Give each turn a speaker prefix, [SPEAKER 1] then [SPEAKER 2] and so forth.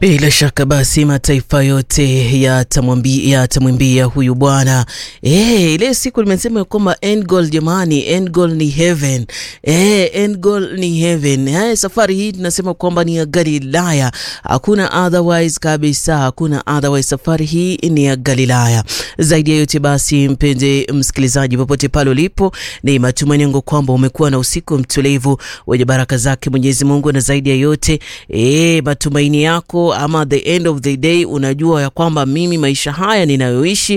[SPEAKER 1] Bila shaka basi mataifa yote yatamwambia yatamwimbia huyu bwana. Eh, ile siku nimesema kwamba end goal jamani, end goal ni heaven. Eh, end goal ni heaven. Eh, safari hii tunasema kwamba ni ya Galilaya. Hakuna otherwise kabisa, hakuna otherwise. Safari hii ni ya Galilaya. Zaidi ya yote basi, mpenzi msikilizaji, popote pale ulipo, ni matumaini yangu kwamba umekuwa na usiku mtulivu wenye baraka zake Mwenyezi Mungu, na zaidi ya yote eh, matumaini yako ama the end of the day unajua ya kwamba mimi maisha haya ninayoishi